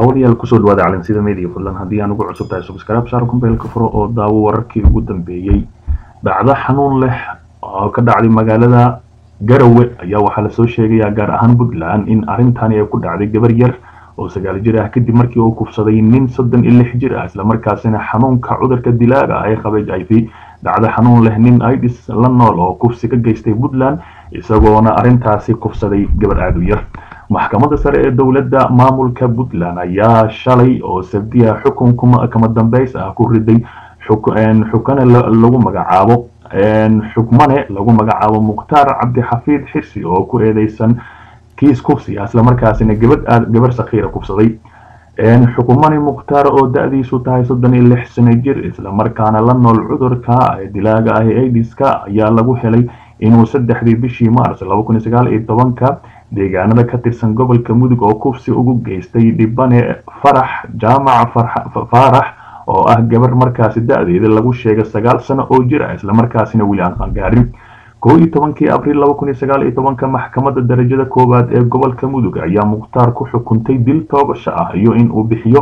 daawadayaal kusoo dhawaada calansida media fadlan haddii aan ugu cusub tahay subscribe saar kumbeelka furo oo daawo wararkii ugu dambeeyey dhacdo xanuun leh oo ka dhacday magaalada garowe ayaa waxaa lasoo sheegayaa gaar ahaan puntland in arrintani ay ku dhacday gabar yar oo sagaal jir ah kadib markii uu kufsaday nin soddon iyo lix jir ah islamarkaasina xanuunka cudurka dilaaga ah ee qabay i v dhacdo xanuun leh nin idis la nool oo kufsi ka geystay puntland isagoona arrintaasi kufsaday gabar aada u yar maxkamadda sare ee dowladda maamulka puntland ayaa shalay oo sabdiya xukun kama dambeys ah ku riday xukane lagu magacaabo xukmane lagu magacaabo mukhtaar cabdixafiid xirsi oo ku eedeysan kiis kufsi ah islamarkaasina gabadh gabar sakhiira kufsaday xukumani mukhtaar oo da-diisu tahay soddon iyo lix sano jir islamarkaana la nool cudurka dilaaga ah ee aidiska ayaa lagu helay inuu saddexdii bishii mars laba kun iyo sagaal iyo tobanka deegaanada ka tirsan gobolka mudug oo kufsi ugu geystay dhibane farax jaamaca faarax oo ah gabar markaasi da-deeda lagu sheegay sagaal sano oo jir ah islamarkaasina weli aan qangaarin koo iyo tobankii abriil laba kun iyo sagaal iyo tobanka maxkamadda darajada koowaad ee gobolka mudug ayaa mukhtaar ku xukuntay dil toogasho ah iyo in uu bixiyo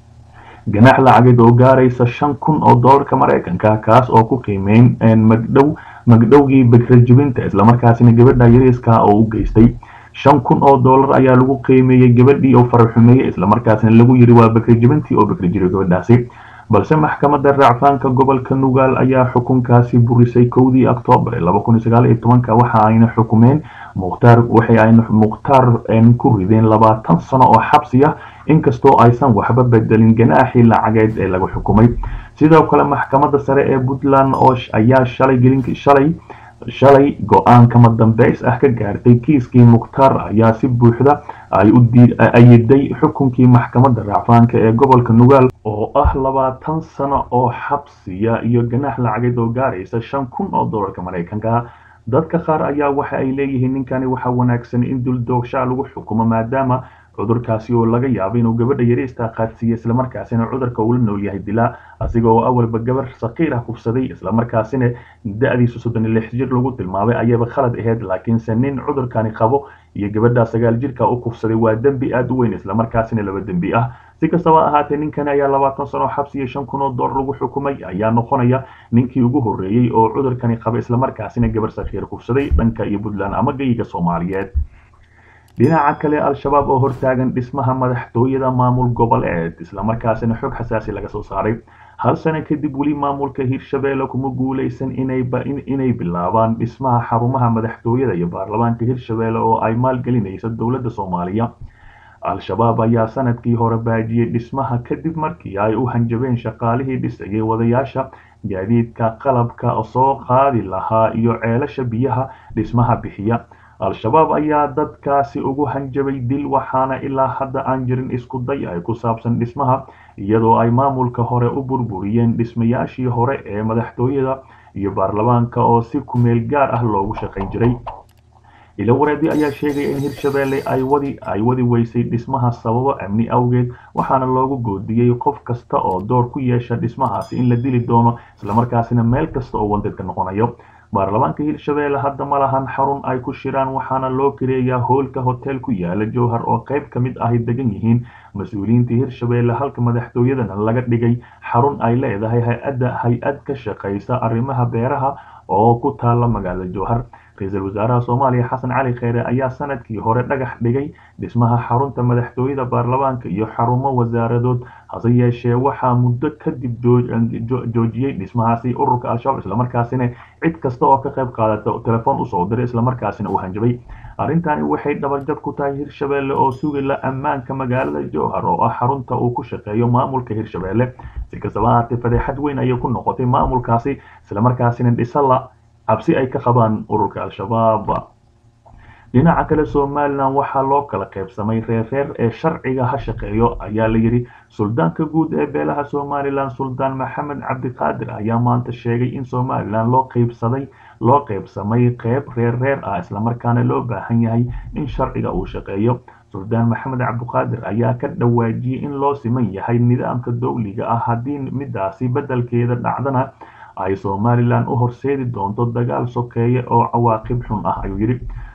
ganaax lacageed oo gaaraysa shan kun oo doolarka maraykanka kaas oo ku qiimeyn magdhow magdhowgii bakrajibinta islamarkaasina gabadha yariiska oo u geystay shan kun oo doolar ayaa lagu qiimeeyey gabadhii oo faraxumeeyey islamarkaasina lagu yiri waa bakrajibintii oo bakrajiro gabadhaasi balse maxkamadda raacfaanka gobolka nugaal ayaa xukunkaasi burisay kowdii oktoobar laba kun iyo sagaal iyo tobanka waxa ayna xukumeen mukhtaar waxay ayna mukhtaar ku rideen labaatan sano oo xabsi ah inkastoo aysan waxba bedelin ganaaxii lacageed ee lagu xukumay sidoo kale maxkamadda sare ee puntland oo ayaa shalay gelin shalay shalay go-aan kama dambeys ah ka gaartay kiiskii mukhtaar ayaa si buuxda ay u ayiday xukunkii maxkamadda raacfaanka ee gobolka nugaal oo ah labaatan sano oo xabsiya iyo ganaax lacageed oo gaaraysa shan kun oo doolarka maraykanka dadka qaar ayaa waxa ay leeyihiin ninkani waxa wanaagsan in duldoogshaa lagu xukumo maadaama cudurkaasi oo laga yaabo inuu gabadha yariista qaadsiiya islamarkaasina cudurka uu la nool yahay dilaa asiga oo awalba gabar sakiir ah kufsaday islamarkaasina da-diisu soddon iyo lix jir lagu tilmaamay ayaba khalad aheyd laakiinse nin cudurkani qabo iyo gabadha sagaal jirka u kufsaday waa dembi aada u weyn islamarkaasina laba dembi ah si kastaba ahaatee ninkani ayaa labaatan sano xabsi iyo shan kun oo doolar lagu xukumay ayaa noqonaya ninkii ugu horreeyey oo cudurkani qaba islamarkaasina gabar sakiir kufsaday dhanka iyo puntland ama geyiga soomaaliyeed dhinaca kale al-shabaab oo hortaagan dhismaha madaxtooyada maamul goboleed islamarkaasina xog xasaasi laga soo saaray hal sano kadib weli maamulka hirshabeelle kuma guuleysan inay bilaabaan dhismaha xarumaha madaxtooyada iyo baarlamaanka hirshabeelle oo ay maalgelinaysa dowladda soomaaliya al-shabaab ayaa sanadkii hore baajiyey dhismaha kadib markii ay u hanjabeen shaqaalihii dhisayay wadayaasha gaadiidka qalabka soo qaadi lahaa iyo ceelasha biyaha dhismaha bixiya al-shabaab ayaa dadkaasi ugu hanjabay dil waxaana ilaa hadda aan jirin isku day ay ku saabsan dhismaha iyadoo ay maamulka hore u burburiyeen dhismayaashii hore ee madaxtooyada iyo baarlamaanka oo si kumeel gaar ah loogu shaqayn jiray ilo wareedi ayaa sheegaya in hirshabeelle ay wadi ay wadi weysay dhismaha sababo amni awgeed waxaana loogu goodiyey qof kasta oo door ku yeesha dhismahaasi in la dili doono islamarkaasina meel kasta oo wandeedka noqonayo baarlamaanka hirshabeelle hadda ma lahan xarun ay ku shiraan waxaana loo kireeyaa hoolka hotel ku yaala jowhar oo qayb ka mid ahy degan yihiin mas-uuliyiinta hirshabeelle halka madaxtooyadana laga dhigay xarun ay leedahay hay-adda hay-ad ka shaqaysa arrimaha beeraha oo ku taala magaalada jowhar ra-iisul wasaaraha soomaaliya xasan cali kheyre ayaa sanadkii hore dhagax dhigay dhismaha xarunta madaxtooyada baarlamaanka iyo xarumo wasaaradood hase yeeshee waxaa muddo kadib joojiyey dhismahaasi ururka al-shabaab islamarkaasina cid kasta oo ka qayb qaadata telefoon usoo diray islamarkaasina uu hanjabay arrintani waxay dhabarjab ku tahay hirshabeelle oo sugila ammaanka magaalada jowhar oo ah xarunta uu ku shaqeeyo maamulka hirshabeelle si kastaba ahaatee fadeexad weyn ayay ku noqotay maamulkaasi islamarkaasina dhisala cabsi ay ka qabaan ururka al-shabaab dhinaca kale somalilan waxaa loo kala qaybsamay reerreer ee sharciga ha shaqeeyo ayaa la yidhi suldaanka guud ee beelaha somalilan suldaan maxamed cabdiqaadir ayaa maanta sheegay in somalilan loo qaybsaday loo qaybsamay qeyb reerreer ah islamarkaana loo baahan yahay in sharciga uu shaqeeyo suldaan maxamed cabdiqaadir ayaa ka dhawaajiyey in loo siman yahay nidaamka dowliga ah haddii midaasi beddelkeeda dhacdana ay somalilan u horseedi doonto dagaal sokeeye oo cawaaqib xun ah ayuu yidhi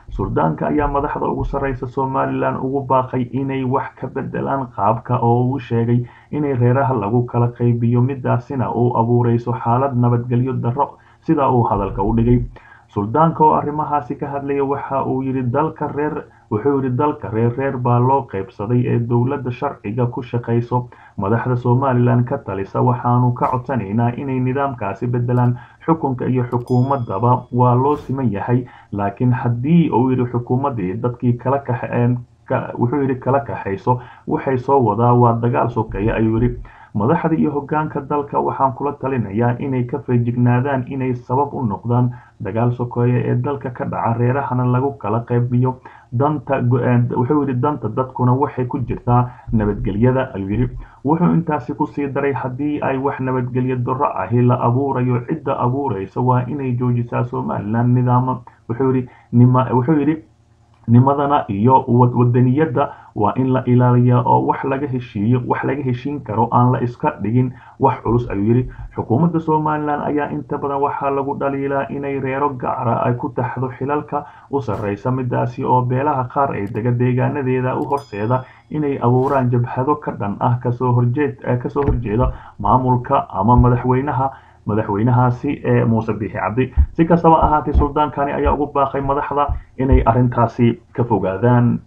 suldaanka ayaa madaxda ugu sarreysa somalilan ugu baaqay inay wax ka bedelaan qaabka oo uu sheegay inay reeraha lagu kala qaybiyo midaasina uu abuureyso xaalad nabadgelyo darro sida uu hadalka u dhigay suldaanka oo arrimahaasi ka hadlaya waxa uu yidhi dalka reer wuxuu yidhi dalka reer reer baa loo qaybsaday ee dowladda sharciga ku shaqayso madaxda somalilan ka talisa waxaanu ka codsanaynaa inay nidaamkaasi bedelaan xukunka iyo xukuumadaba waa loo siman yahay laakiin haddii uu yidhi xukuumaddii dadkii kala kaxeen wuxuu yidhi kala kaxayso waxay soo wadaa waa dagaal sokeeye ayuu yidhi madaxda iyo hoggaanka dalka waxaan kula talinayaa inay ka feejignaadaan inay sabab u noqdaan dagaal sokeeye ee dalka ka dhaca reerahana lagu kala qaybiyo danta wuxuu yidhi danta dadkuna waxay ku jirtaa nabadgelyada ayuu yidhi wuxuu intaasi kusii daray haddii ay wax nabadgelyo darro ahi la abuurayo cidda abuureysa waa inay joojisaa somalilan nidaama wuxuu yidhi wuxuu yidhi nimadana iyo wadaniyadda waa in la ilaaliyaa oo wax laga heshiiyo wax laga heshiin karo aan la iska dhigin wax culus ayuu yidhi xukuumadda somalilan ayaa inta badan waxaa lagu dhaliilaa inay reero gacara ay ku taxdo xilalka u sarreysa midaasi oo beelaha qaar ee dega deegaanadeeda u horseeda inay abuuraan jabhado ka dhan ah kasoo horjeed kasoo horjeeda maamulka ama madaxweynaha madaxweynahaasi ee muuse biixi cabdi si kastaba ahaatee suldaankani ayaa ugu baaqay madaxda inay arrintaasi ka fogaadaan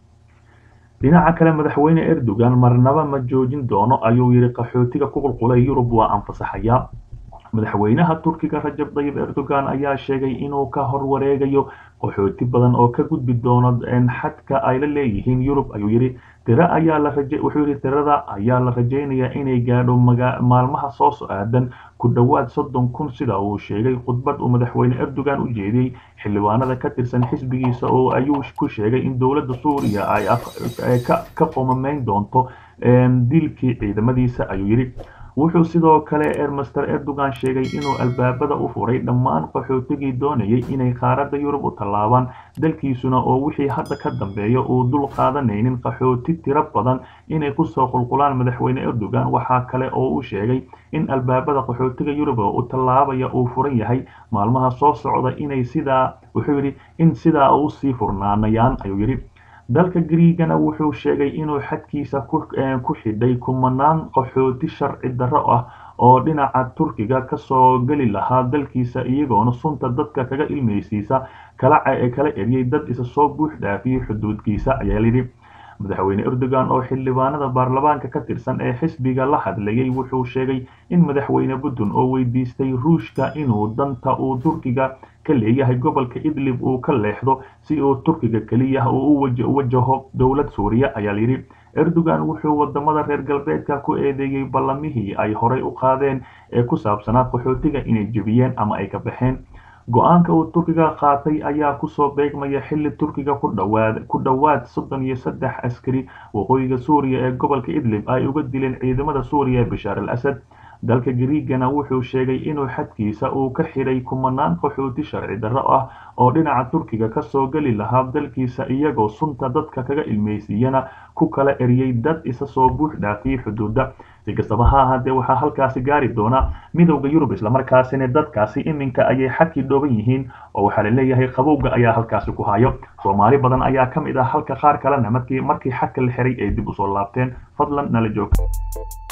dhinaca kale madaxweyne erdogan marnaba ma joojin doono ayuu yidhi qaxootiga ku qulqulay yurub waa anfasaxaya madaxweynaha turkiga rajab dayib erdogan ayaa sheegay inuu ka horwareegayo qaxooti badan oo ka gudbi doono xadka ay la leeyihiin yurub ayuu yidhi tira ayaa la raje wuxuu yidhi tirada ayaa la rajaynayaa inay gaadho maalmaha soo so-aadan ku dhowaad soddon kun sida uu sheegay khudbad uu madaxweyne erdogan u jeediyey xildhibaanada ka tirsan xisbigiisa oo ayuu ku sheegay in dowladda suuriya ay ka qomameyn doonto dilkii ciidamadiisa ayuu yidhi wuxuu sidoo kale ermaster erdogan sheegay inuu albaabada u furay dhammaan qaxootigii doonayay inay qaaradda yurub u tallaabaan dalkiisuna oo wixii hadda ka dambeeya uu dul qaadanaynin qaxooti tiro badan inay kusoo qulqulaan madaxweyne erdogan waxaa kale oo uu sheegay in albaabada qaxootiga yurub u tallaabaya uu furan yahay maalmaha soo socda inay sidaa wuxuu yidhi in sidaa usii furnaanayaan ayuu yidhi dalka griigana wuxuu sheegay inuu xadkiisa ku xidhay kumanaan qaxooti sharci darro ah oo dhinaca turkiga kasoo geli lahaa dalkiisa iyagoona sunta dadka kaga ilmeysiisa kala eryay dad isa soo buux dhaafiyey xuduudkiisa ayaa layidhi madaxweyne erdogan oo xildhibaanada baarlamaanka ka tirsan ee xisbiga la hadlayay wuxuu sheegay in madaxweyne putin oo weydiistay ruushka inuu danta uu turkiga ka leeyahay gobolka idlib uu ka leexdo si uu turkiga keliya uu u wajaho dowlad suuriya ayaa layidhi erdogan wuxuu wadamada reer galbeedka ku eedeeyey ballamihii ay horay u qaadeen ee ku saabsanaa qaxootiga inay jebiyeen ama ay ka baxeen go-aanka uu turkiga qaatay ayaa kusoo beegmaya xilli turkiga ku dhowaad soddon iyo saddex askari waqooyiga suuriya ee gobolka idlib ay uga dileen ciidamada suuriya ee bashaar al asad dalka griigana wuxuu sheegay inuu xadkiisa uu ka xidhay kumanaan qaxooti sharci darro ah oo dhinaca turkiga kasoo geli lahaa dalkiisa iyagoo sunta dadka kaga ilmeysiiyana ku kala eriyey dad isa soo buux dhaafiyey xuduudda si kastaba ha ahaatee waxaa halkaasi gaari doona midowda yurub islamarkaasina dadkaasi iminka ayay xadkii dhooban yihiin oo waxaa la leeyahay qabowga ayaa halkaasi ku hayo soomaali badan ayaa ka mid ah halka qaar kalena markii markii xadka la xiray ay dib usoo laabteen fadlan nala joog